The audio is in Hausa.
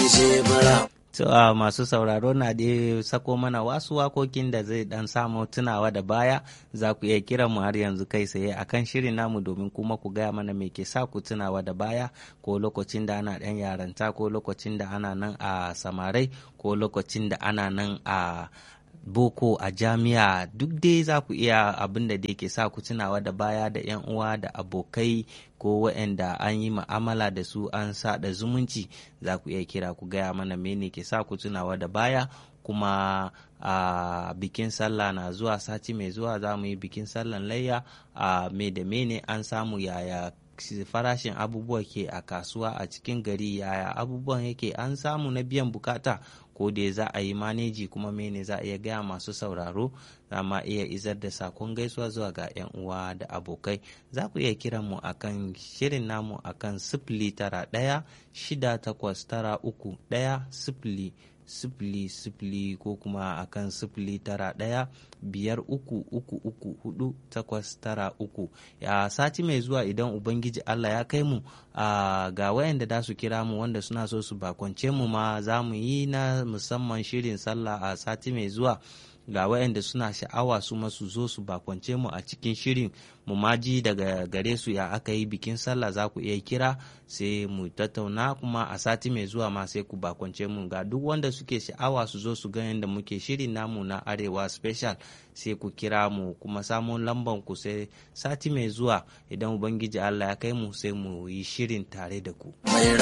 jebura. To a masu sauraro na dai sako mana wasu wakokin da zai dan samu tunawa da baya za ku iya kira mu har yanzu kai tsaye akan shirin namu domin kuma ku gaya mana me ke sa ku tunawa da baya ko lokacin da ana dan yaranta ko lokacin da ana nan a samarai ko lokacin da ana nan a boko a jami'a duk dai za ku iya abin da dai ke sa ku tunawa da baya da 'yan uwa da abokai ko waɗanda an yi ma'amala da su an sa da zumunci za ku iya kira ku gaya mana mene ke sa ku tunawa da baya kuma a bikin sallah na zuwa sati mai zuwa za mu yi bikin sallan layya a me da mene an samu yaya farashin abubuwa ke a kasuwa a cikin gari yaya abubuwan yake an samu na biyan bukata ko dai za a yi maneji kuma mene za a iya gaya masu sauraro za ma iya izar da sakon gaisuwa zuwa ga 'yan uwa da abokai za ku iya kiran mu akan shirin namu akan sifili tara ɗaya shida takwas tara uku ɗaya sifili sifili sifili ko kuma akan sifili tara ɗaya biyar uku uku uku hudu takwas tara uku ya sati mai zuwa idan ubangiji allah ya kai mu ga wayanda da su kira mu wanda suna so su bakwance mu ma za mu yi na musamman shirin sallah a sati mai zuwa ga wayanda suna sha'awa su masu zo su bakwance mu a cikin shirin mu maji daga gare su ya aka yi bikin sallah za ku iya kira sai mu tattauna kuma a sati mai zuwa ma sai ku bakwance mu ga duk wanda suke sha'awa su zo su ga yadda muke shirin namu na arewa special sai ku kira mu kuma samun lamban ku sai sati mai zuwa idan ubangiji allah ya kai mu sai mu yi shirin tare da ku